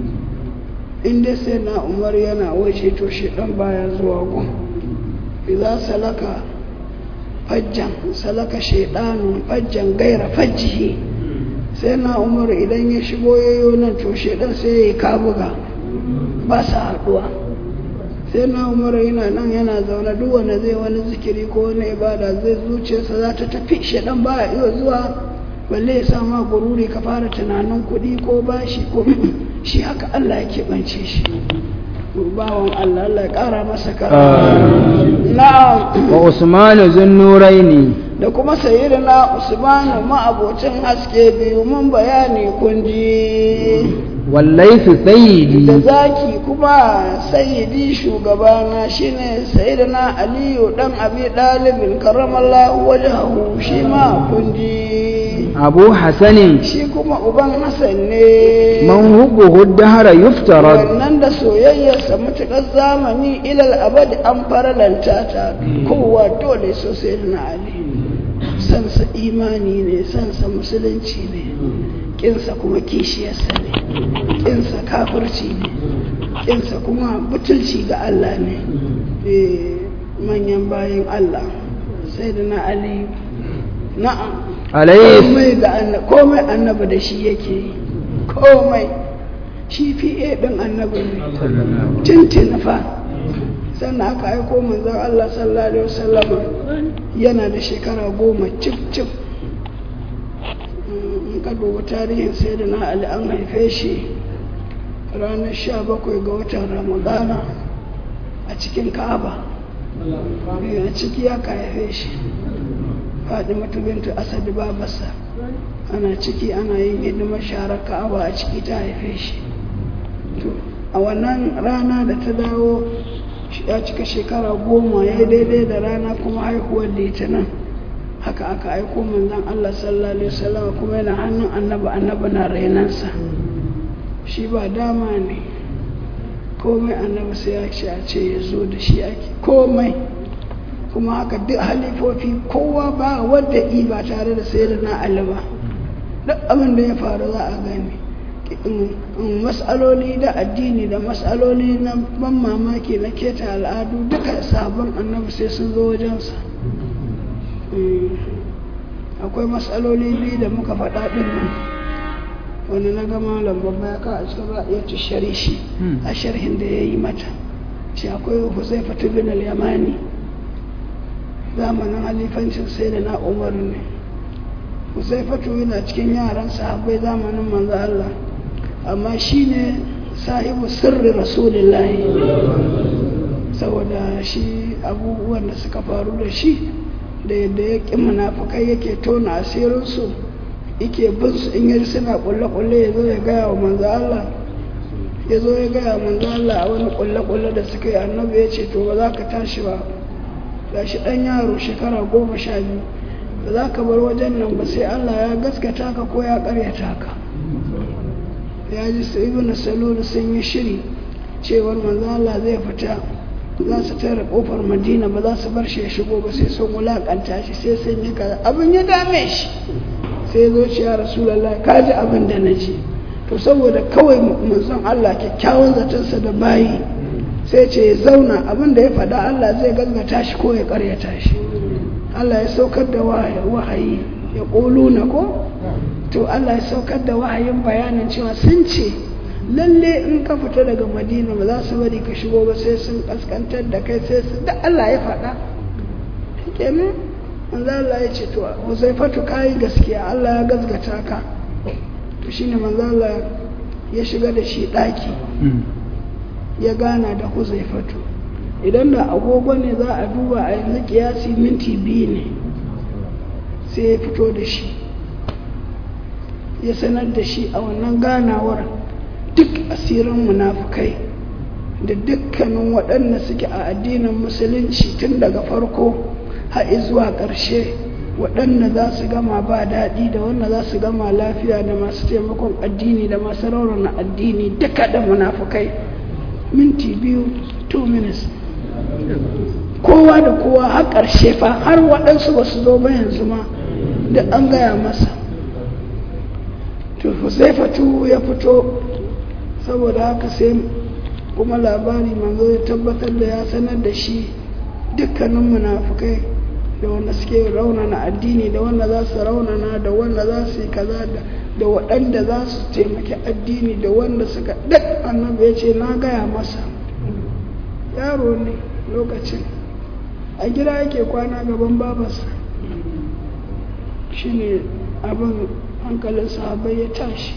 in dai sai na umar yana waje to shaɗan baya zuwa gun idan salaka fajjan salaka shaɗanun fajjan gaira fajjihi sai na umar idan ya shigo yayo nan to shaɗan sai ya yi kabuga ba sa haɗuwa sai na umar yana nan yana zaune duk wanda zai wani zikiri ko wani ibada zai zuciyarsa za ta tafi shaɗan ba iya zuwa balle ya sa ma gururi ka fara tunanin kuɗi ko bashi ko shi haka Allah ya keɓance shi bawan Allah Allah ya ƙara masa kara na'am wa usmanu zunnuraini da kuma sayyidina usmanu ma'abocin haske biyu mun bayani kun ji والليث da سيدي zaki kuma sayyidi shugabana shine sayyidina aliyu dan abi dalibin karramallahu wajhahu shi ma kunji أبو حسن shi kuma uban hasan ne من حبه الدهر يفترض wannan da soyayyarsa matuƙar zamani ilal abad an faralanta ta kowa dole so sayyidina ali sansa imani ne sansa musulunci ne kinsa kuma kishiyarsa ne kinsa kafirci ne kinsa kuma butulci ga Allah ne Eh, manyan bayan Allah sai da na Ali na'am عليه komai ga annabi komai annabi da shi yake yi komai shi fiye ɗin annabi ne tintin fa sannan aka aiko manzon Allah sallallahu alaihi wasallama yana da shekara goma cif cif in ka dubi tarihin sai da na Ali an haife shi ranar sha bakwai ga watan ramadana a cikin ka'aba a ciki ya ka haife shi Fadimatu bintu Asad babarsa ana ciki ana yin hidimar sharar Ka'aba a ciki ta haife shi to a wannan rana da ta dawo ya cika shekara goma ya daidai da rana kuma haihuwar litinin haka aka aiko manzon Allah sallallahu alaihi wasallam kuma yana hannun annabi annabi na rainansa shi ba dama ne komai annabi sai ya ce a ce ya zo da shi ake komai kuma haka duk halifofi kowa ba wadda i ba tare da sai da na Ali ba duk abin da ya faru za a gani matsaloli da addini da matsaloli na ban mamaki na keta al'adu duka sabon annabi sai sun zo wajensa akwai matsaloli biyu da muka faɗa ɗin nan wani na gama lambar baya ka a cikin ra'ayyar shari shi a sharhin da ya yi mata shi akwai huzaifatu bin al-yamani zamanin halifancin sai da na umar ne huzaifatu yana cikin yaran sahabbai zamanin manzo Allah amma shi ne sahibu sirri rasulullahi saboda shi abubuwan da suka faru da shi da yadda ya ƙi munafukai yake tona asirinsu yake bin su in yi suna kulle-kulle ya zo ya gaya wa manzo Allah ya zo ya gaya manzo Allah a wani kulle-kulle da suka yi annabi ya ce to ba za ka tashi ba ga shi ɗan yaro shekara goma sha biyu ba za ka bar wajen nan ba sai Allah ya gaskata ka ko ya karyata ka ya ji su ibn salulu sun yi shiri cewar manzo Allah zai fita za su tare kofar madina ba za su bar shi ya shigo ba sai sun wulakanta shi sai sun yi kaza abin ya dame shi sai zo ce ya rasulallah ka ji abin da na ji to saboda kawai manzon Allah kyakkyawan zatonsa da bayi sai ce ya zauna abin da ya faɗa Allah zai gaskata shi ko ya karyata shi Allah ya saukar da wahayi ya na ko to Allah ya saukar da wahayin bayanin cewa sun ce lalle in ka fita daga madina ba za su bari ka shigo ba sai sun kaskantar da kai sai su da Allah ya faɗa kenan manzo Allah ya ce to Huzaifatu kai gaskiya Allah ya gaskata ka to shine manzo Allah ya shiga da shi ɗaki ya gana da Huzaifatu idan da agogo ne za a duba a yanzu kiyasi minti biyu ne sai ya fito da shi ya sanar da shi a wannan ganawar duk asirin munafukai da dukkanin waɗanda suke a addinin musulunci tun daga farko har zuwa ƙarshe waɗanda za su gama ba daɗi da wanda za su gama lafiya da masu taimakon addini da masu raunana addini duka da munafukai minti biyu 2 minutes kowa da kowa har ƙarshe fa har waɗansu ba su zo ba yanzu ma da an gaya masa to huzaifatu ya fito saboda haka sai kuma labari manzo ya tabbatar da ya sanar da shi dukkanin munafukai da wanda suke raunana addini da wanda za su raunana da wanda za su yi kaza da waɗanda za su taimaki addini da wanda suka duk annabi ya ce na gaya masa yaro ne lokacin a gida yake kwana gaban babarsa shine abin hankalin sahabai ya tashi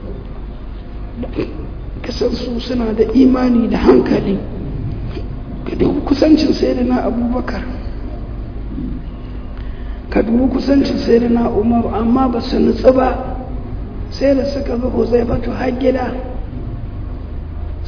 kasan su suna da imani da hankali ka dubi kusancin sayyidina abubakar ka dubi kusancin sayyidina umaru amma ba su nutsu ba sai da suka bi huzaifatu har gida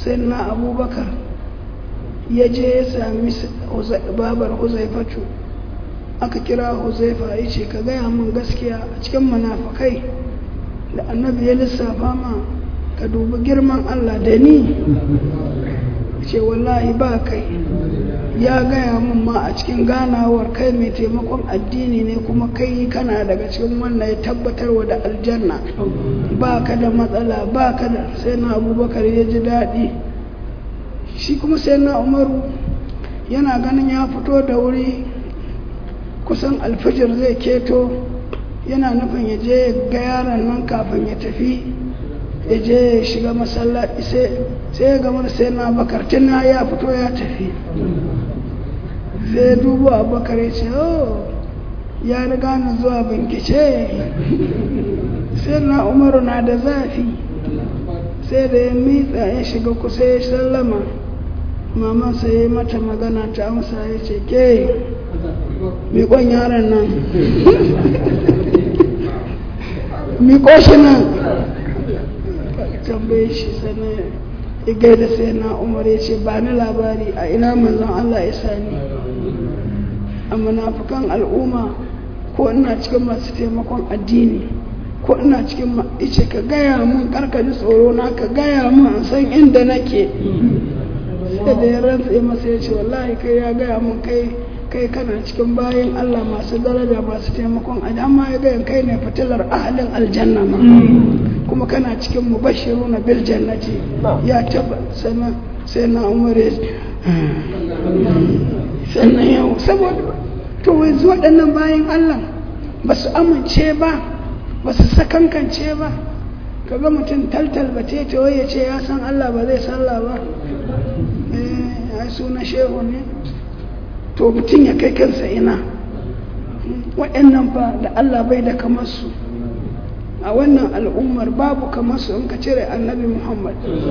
sai na abubakar ya je ya sami babar huzaifatu aka kira huzaifa ya ce ka gaya min gaskiya a cikin munafukai da annabi ya lissafa ma ka dubi girman allah da ni ce wallahi ba kai ya gaya min ma a cikin ganawar kai mai taimakon addini ne kuma kai kana daga cikin wannan ya tabbatarwa da aljanna ba ka da matsala ba ka da sai na abubakar ya ji daɗi shi kuma sai na umaru yana ganin ya fito da wuri kusan alfijir zai keto yana nufin ya je ga yaron nan kafin ya tafi ya je ya shiga masallaci sai ya gama sai na bakar tuna ya fito ya tafi sai dubu abubakar ya ce oh ya riga ni zuwa binkice sai na umaru na da zafi sai da ya mitsa ya shiga kusa ya sallama maman sai ya mata magana ta amsa ya ce ke miƙon yaron nan miƙo shi nan tambaye shi sannan ya gaida sai na umar ya ce ba ni labari a ina manzon Allah ya sani a munafukan al'umma ko ina cikin masu taimakon addini ko ina cikin ice ka gaya mun karkaji tsoro na ka gaya mun san inda nake sai da ya rantsa masa ya ce wallahi kai ya gaya mun kai kai kana cikin bayan Allah masu daraja masu taimakon addini amma ya gaya kai ne fitilar ahalin aljanna ma kuma kana cikin mubashiruna bil jannati ya taba sana sai na umar sannan yau saboda to yanzu waɗannan bayan Allah ba su amince ba ba su sakankance ba kaga mutum taltal ba ta ya ce ya san Allah ba zai sallah ba eh ai suna shehu ne to mutum ya kai kansa ina waɗannan fa da Allah bai da kamar su a wannan al'ummar babu kamar su in ka cire annabi Muhammad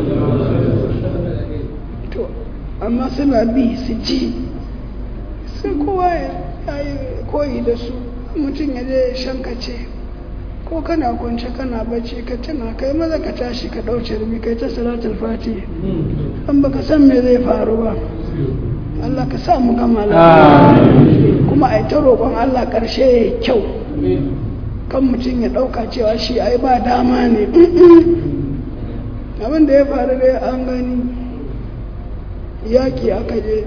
to amma suna bi su ji sai kowa ya yi koyi da su mutum ya je shankace ko kana kwance kana bacci ka tuna kai maza ka tashi ka ɗauce rubi kai ta salatul fati an baka san me zai faru ba Allah ka sa mu gama lafiya kuma a ta roƙon Allah ƙarshe ya kyau kan mutum ya ɗauka cewa shi ai ba dama ne abin da ya faru dai an gani yaƙi aka je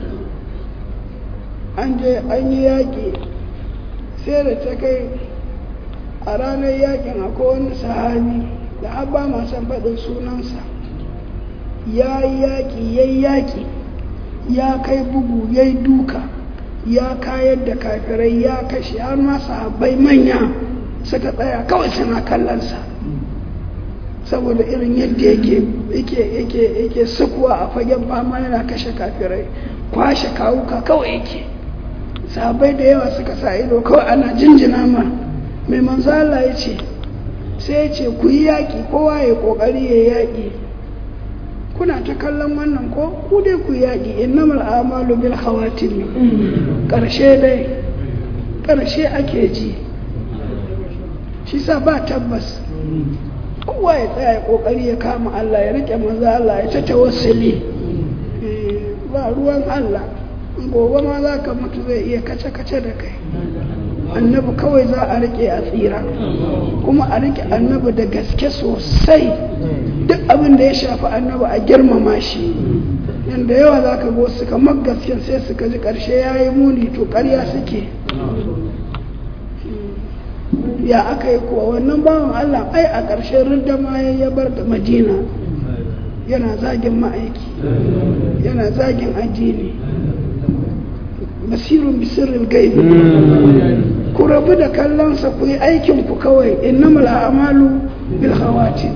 an je an yi yaƙi sai da ta kai a ranar yaƙin akwai wani sahabi da abba masu faɗin sunansa ya yi yaƙi ya yi yaƙi ya kai bugu ya yi duka ya kayar da kafirai ya kashe har ma sahabbai manya suka tsaya kawai suna kallonsa saboda irin yadda yake yake yake yake sukuwa a fagen fama yana kashe kafirai kwashe kawuka kawai yake sahabbai da yawa suka sa ido kawai ana jinjina ma mai manzo Allah ya ce sai ya ce ku yi yaƙi kowa ya ƙoƙari ya yaƙi kuna ta kallon wannan ko ku dai ku yaƙi innamal amalu bil khawatim ƙarshe dai ƙarshe ake ji shi sa ba tabbas kowa ya tsaya ƙoƙari ya kama Allah ya rike maza Allah ya ta tawassuli ba ruwan Allah gobe ma za ka mutu zai iya kace-kace da kai annabi kawai za a rike a tsira kuma a rike annabi da gaske sosai duk abin da ya shafi annabi a girmama shi yadda yawa za ka go suka gaske sai suka ji ƙarshe ya yi muni to ƙarya suke ya aka yi kuwa wannan bawan Allah ai a ƙarshen ridda ma ya bar da madina yana zagin ma'aiki yana zagin addini basirun bisirin gaibi ku rabu da kallonsa ku yi aikinku kawai innamal a'malu bil khawatim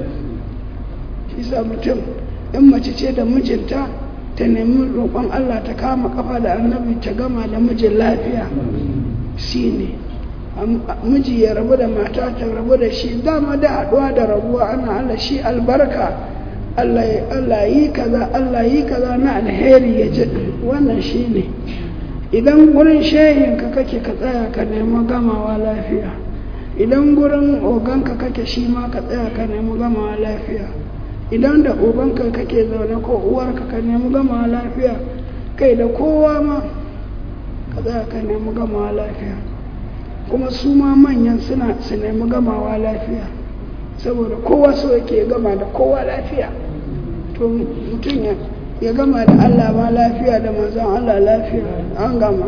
isa mutum in mace ce da mijinta ta nemi roƙon Allah ta kama kafa da annabi ta gama da mijin lafiya shine miji ya rabu da mata ta rabu da shi dama da haɗuwa da rabuwa ana Allah shi albarka Allah yi kaza Allah yi kaza na alheri ya ji wannan shi ne idan gurin shehinka kake ka tsaya ka nemi gamawa lafiya idan gurin oganka kake shi ma ka tsaya ka nemi gamawa lafiya idan da ubanka kake zaune ko uwarka ka nemi gama lafiya kai da kowa ma ka za ka nemi gama lafiya kuma su ma manyan suna su nemi gamawa lafiya saboda kowa so yake gama da kowa lafiya to mutum ya ya gama da Allah ma lafiya da manzon Allah lafiya an gama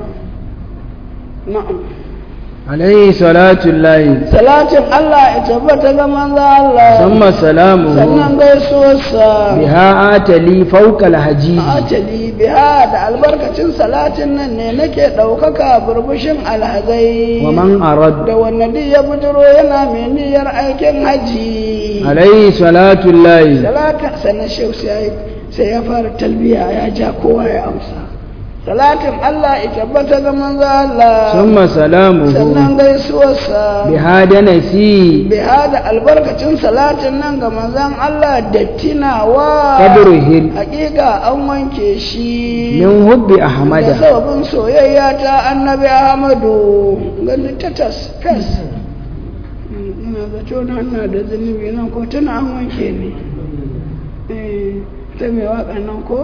na'am عليه صلاة الله salatin Allah ya tabbata ga manzon Allah ثم سلامه sannan gaisuwarsa بها آتلي فوق الحجيج ajali biha da albarkacin salatin nan ne nake ɗaukaka burbushin alhazai ومن أرد da wanne duk ya bujiro yana mai niyyar aikin haji عليه صلاة الله salatin sannan shehu sai sai ya fara talbiya ya ja kowa ya amsa salatin Allah ya tabbata ga manzo Allah ثم سلامه sannan gaisuwarsa بها دنسي biha da albarkacin salatin nan ga manzon Allah da tinawa قبره hakika an wanke shi من حب da أحمد sababin soyayya ta annabi ahmadu gani ta tas fes ina zato na ina da zunubi nan ko tuna an wanke ne Eh, ta mai waka nan ko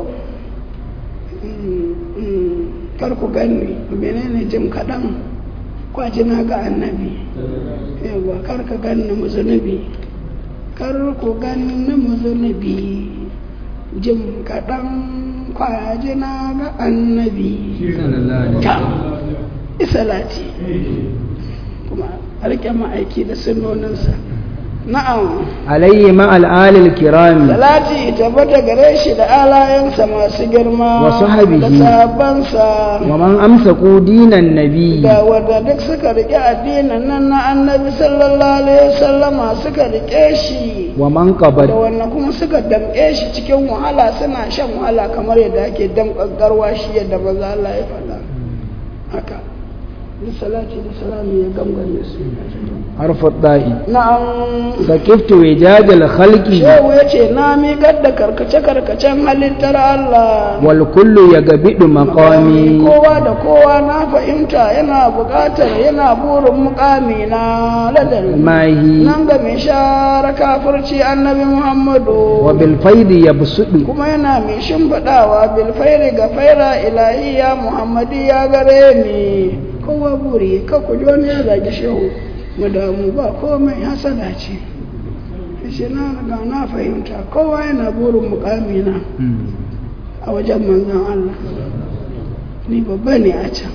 Mm, mm, kar ku gani menene jim kaɗan kwaji na ga annabi yawa kar ka gani mu zunubi kar ku gani mu zunubi jim kaɗan kwaji na ga annabi ta isalati kuma a rike ma'aiki da sunoninsa na'am عليه مع الآل الكرام salati tabbata gare shi da alayensa masu girma Wa sahabihi. da sahabbansa ومن أمسكوا دين النبي da wanda duk suka rike addinin nan na annabi sallallahu alaihi wasallama suka rike shi ومن da قبل wannan kuma suka damƙe shi cikin wahala suna shan wahala kamar yadda ake damƙar garwa shi yadda maza Allah ya faɗa haka duk salati da salami ya gangare su حرف الطاء na'am سكفت وجاج الخلق shehu ya ce na miƙar da karkace-karkacen halittar Allah والكل يقبض مقامي kowa da kowa na fahimta yana buƙatar yana burin mukami na ladar ماهي nan ga mai share kafirci annabi Muhammadu وبالفيض يبسط kuma yana mai shimfiɗawa bilfairi ga faira ilahiya Muhammadi ya gare ni kowa buri ka ku ji wani ya zagi shehu mu damu ba komai hasada ce shi na riga na fahimta kowa yana burin mukami na a wajen manzon Allah ni babba ne a can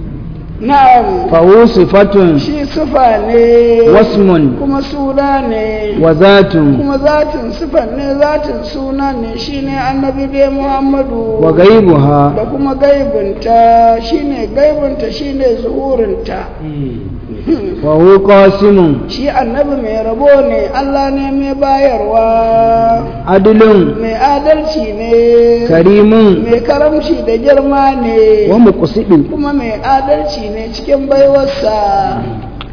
na'am فهو صفة shi sufa ne واسم kuma suna ne وذات kuma zatin sufan ne zatin suna ne shine annabi dai muhammadu وغيبها da kuma gaibinta shine gaibinta shine zuhurinta وهو قاسم shi annabi mai rabo ne allah ne mai bayarwa عدل mai adalci ne كريم mai karamci da girma ne ومقصد kuma mai adalci ne cikin baiwarsa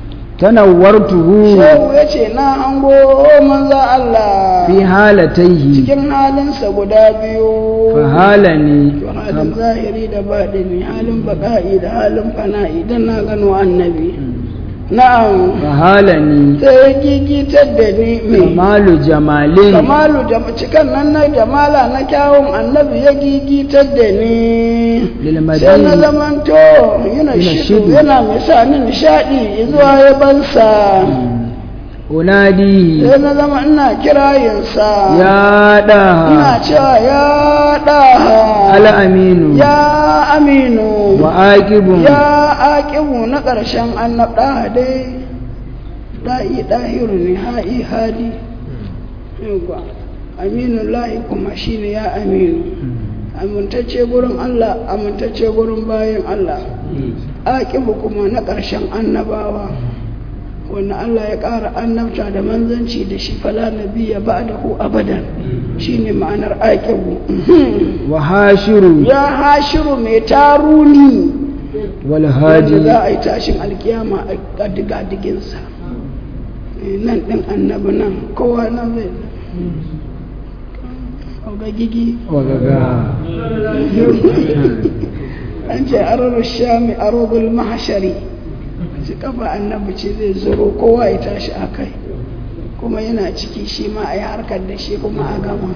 تنورته shehu ya ce na hango manza Allah في حالتيه cikin halinsa guda biyu فهالني to halin zahiri da baɗini halin baƙa'i da halin fana'i don na gano annabi na'am فهالني sai ya gigitar da ni mai كمال جمال kamalu jam- cikan nan na jamala na kyawun annabi ya gigitar da ni sai na للمدينة zamanto yana shidu. shidu yana mai sa ni nishaɗi zuwa ya bansa أناديه sai na zama ina kirayinsa يا ina داها cewa ya ɗaha الأمين ya aminu وآكب ya aƙibu na ƙarshen annabta dai da'i ɗahiru ne ha'i hadi yawwa aminu lahi kuma shine ya aminu amintacce gurin Allah amintacce gurin bayan Allah aƙibu kuma na ƙarshen annabawa wanda Allah ya ƙara annabta da manzanci da shi fala nabiya ba'dahu abadan shine ma'anar aƙibu وحاشر ya hashiru mai taruni wanda والهادي za a yi tashin alkiyama a digadiginsa nan ɗin annabi nan kowa nan zai ga gigi وغغا an ce arar shami arogul mahashari shi kafa annabi ce zai zuro kowa ya tashi a kai kuma yana ciki shi ma a yi harkar da shi kuma a gama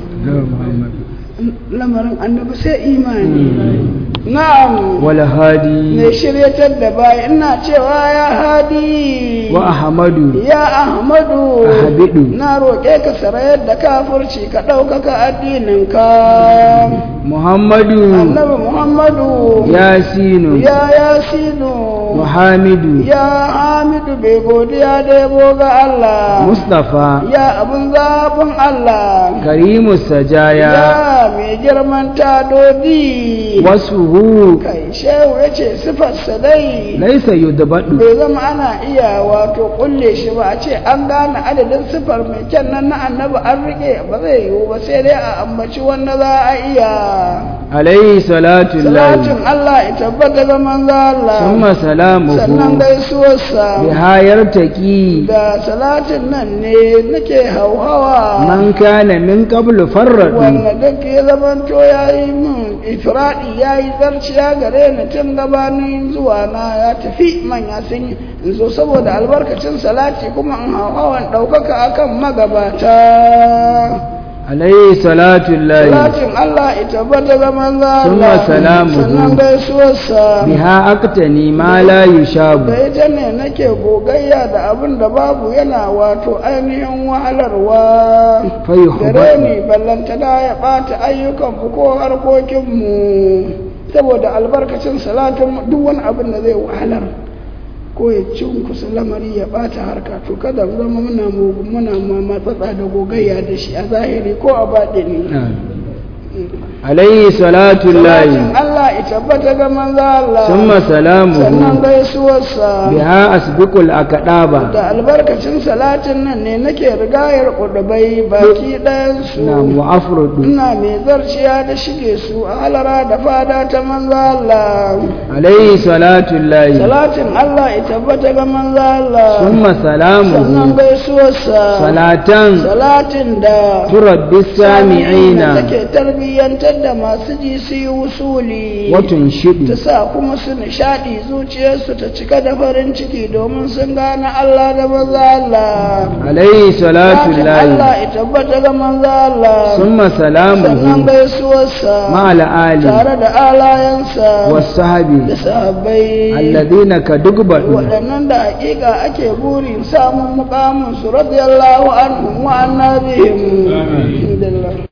lamarin annabi sai imani na'am wal hadi ne shiryatar da baya ina cewa ya hadi wa ahmadu ya ahmadu Ahmadu. na roƙe ka sarayar da kafirci ka ɗaukaka addininka muhammadu annabi muhammadu yasinu ya yasinu muhammadu ya hamidu bai godiya da yabo ga Allah mustafa ya abin zaɓin Allah karimu sajaya ya mai girman tadodi wasuhu kai shehu ya ce sifarsa dai laisa yudbadu bai zama ana iya wato kulle shi ba a ce an gane adadin sifar mai kyan nan na annabi an rike ba zai yiwu ba sai dai a ambaci wanda za a iya alayhi salatu salatin lillahi Allah ya tabbata ga manzo Allah thumma salamuhu sannan gaisuwarsa bihayar taqi da salatin nan ne nake hauhawa man kana min qablu farradu wanda duk ya zamanto ya yi min ifradi ya yi zarciya gare ni tun gabanin zuwa na ya tafi manya sun yi in zo saboda albarkacin salati kuma in hauhawan ɗaukaka akan magabata alayhi salatu lillahi salatin Allah ita bata ga manzo Allah Summa salamuhu. sannan gaisuwarsa biha aqtani ma la yushabu da ita ne nake gogayya da abin da babu yana wato ainihin wahalarwa fa yuhibbu gare ni ballanta da ya ɓata ayyukan mu ko harkokin mu saboda albarkacin salatin duk wani abin da zai wahalar ko ya cunkusa lamari ya ɓata harka to kada mu zama muna mu- muna ma- matsatsa da gogayya da shi a zahiri ko a baɗini alayhi salatu lillahi salatin Allah ya tabbata ga manzo Allah thumma sannan salamuhu gaisuwarsa biha asbiqul akadaba da albarkacin salatin nan ne nake rigayar ƙudubai baki ɗayansu na mu'afrudu ina mai zarciya da shige su a halara da fada ta manzo Allah alayhi salatu lillahi salatin Allah ya tabbata ga manzo Allah thumma sannan salamuhu gaisuwarsa salatan salatin da turabbi sami'ina take tarbiyyantar da masu ji su yi wusuli watun ta shidu sa kuma su nishaɗi zuciyarsu ta cika da farin ciki domin sun gane Allah da manzo Allah alayhi salatu Salatin lillahi Allah ya tabbata ga manzo Allah thumma sannan salamuhu gaisuwarsa ma'al ali tare da alayensa wasahabi da sahabbai alladhina kadugbadu waɗannan da hakika ake burin samun mukamin su radiyallahu anhum wa annabihim Alhamdulillah